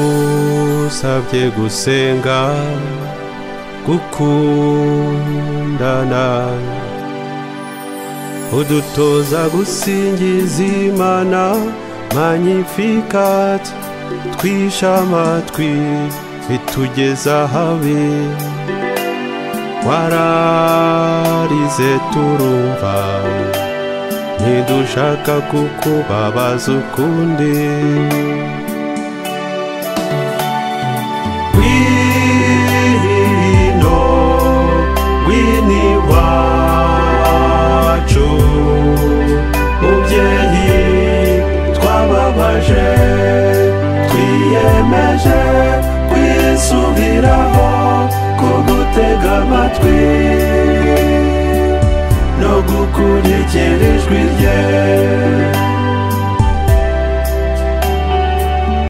wadusabye gusenga gukundana udutoza gusingiza imana magnificat twisha amatwi bitugeza habe wararize turumva ntidushaka kukubabaza ukundi wino wini wacu mubyeyi twababaje twiyemeje kwisubiraho kugutega amatwi no gukurikira ijwi rye